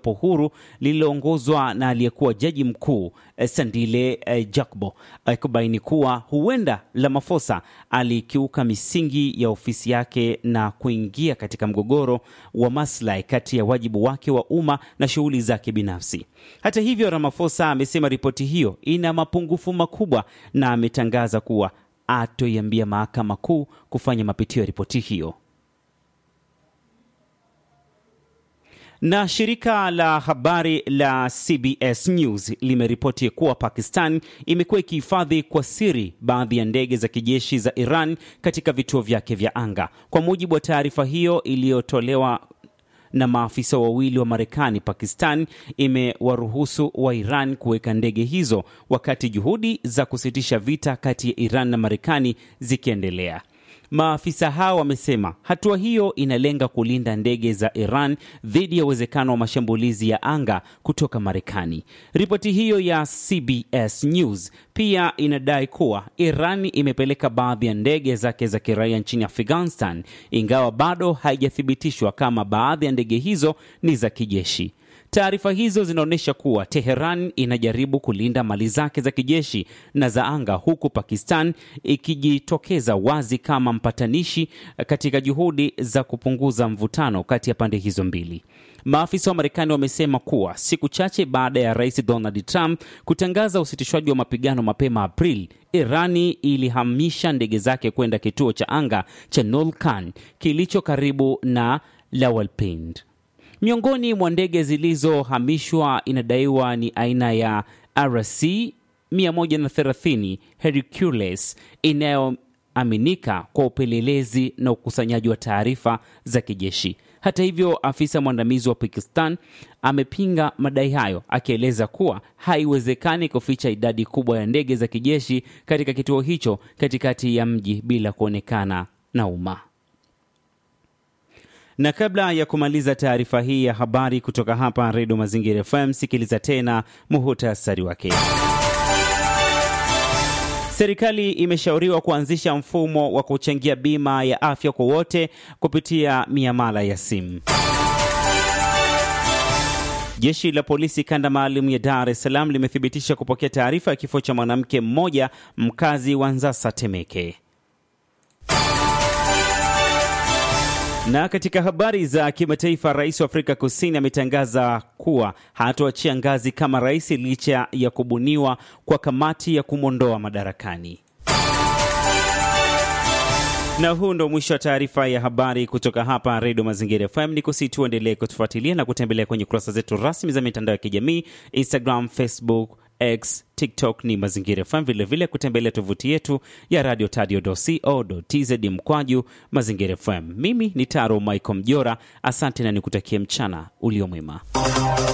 jopo huru lililoongozwa na aliyekuwa jaji mkuu eh, Sandile eh, Jakbo eh, kubaini kuwa huenda Ramaphosa alikiuka misingi ya ofisi yake na kuingia katika mgogoro wa maslahi kati ya wajibu wake wa umma na shughuli zake binafsi. Hata hivyo, Ramaphosa amesema ripoti hiyo ina mapungufu makubwa na ametangaza kuwa atoiambia mahakama kuu kufanya mapitio ya ripoti hiyo. Na shirika la habari la CBS News limeripoti kuwa Pakistan imekuwa ikihifadhi kwa siri baadhi ya ndege za kijeshi za Iran katika vituo vyake vya anga. Kwa mujibu wa taarifa hiyo iliyotolewa na maafisa wawili wa Marekani, Pakistan imewaruhusu wa Iran kuweka ndege hizo wakati juhudi za kusitisha vita kati ya Iran na Marekani zikiendelea. Maafisa hao wamesema hatua hiyo inalenga kulinda ndege za Iran dhidi ya uwezekano wa mashambulizi ya anga kutoka Marekani. Ripoti hiyo ya CBS News pia inadai kuwa Iran imepeleka baadhi ya ndege zake za kiraia nchini Afghanistan, ingawa bado haijathibitishwa kama baadhi ya ndege hizo ni za kijeshi. Taarifa hizo zinaonyesha kuwa Teheran inajaribu kulinda mali zake za kijeshi na za anga huku Pakistan ikijitokeza wazi kama mpatanishi katika juhudi za kupunguza mvutano kati ya pande hizo mbili. Maafisa wa Marekani wamesema kuwa siku chache baada ya Rais Donald Trump kutangaza usitishwaji wa mapigano mapema Aprili, Irani ilihamisha ndege zake kwenda kituo cha anga cha Nolkan kilicho karibu na Rawalpindi. Miongoni mwa ndege zilizohamishwa inadaiwa ni aina ya RC 130 Hercules inayoaminika kwa upelelezi na ukusanyaji wa taarifa za kijeshi. Hata hivyo, afisa mwandamizi wa Pakistan amepinga madai hayo, akieleza kuwa haiwezekani kuficha idadi kubwa ya ndege za kijeshi katika kituo hicho katikati ya mji bila kuonekana na umma. Na kabla ya kumaliza taarifa hii ya habari kutoka hapa Redio Mazingira FM, sikiliza tena muhutasari wake. Serikali imeshauriwa kuanzisha mfumo wa kuchangia bima ya afya kwa wote kupitia miamala ya simu. Jeshi la polisi kanda maalum ya Dar es Salaam limethibitisha kupokea taarifa ya kifo cha mwanamke mmoja mkazi wa Nzasa, Temeke. Na katika habari za kimataifa, rais wa Afrika Kusini ametangaza kuwa hatoachia ngazi kama rais licha ya kubuniwa kwa kamati ya kumwondoa madarakani. Na huu ndo mwisho wa taarifa ya habari kutoka hapa Redio Mazingira FM. Ni kusi tuendelee kutufuatilia na kutembelea kwenye kurasa zetu rasmi za mitandao ya kijamii Instagram, Facebook, X, TikTok ni Mazingira FM, vilevile kutembelea tovuti yetu ya radio tadio.co.tz mkwaju Mazingira FM. Mimi ni Taro Michael Mjora, asante na nikutakie mchana ulio mwema.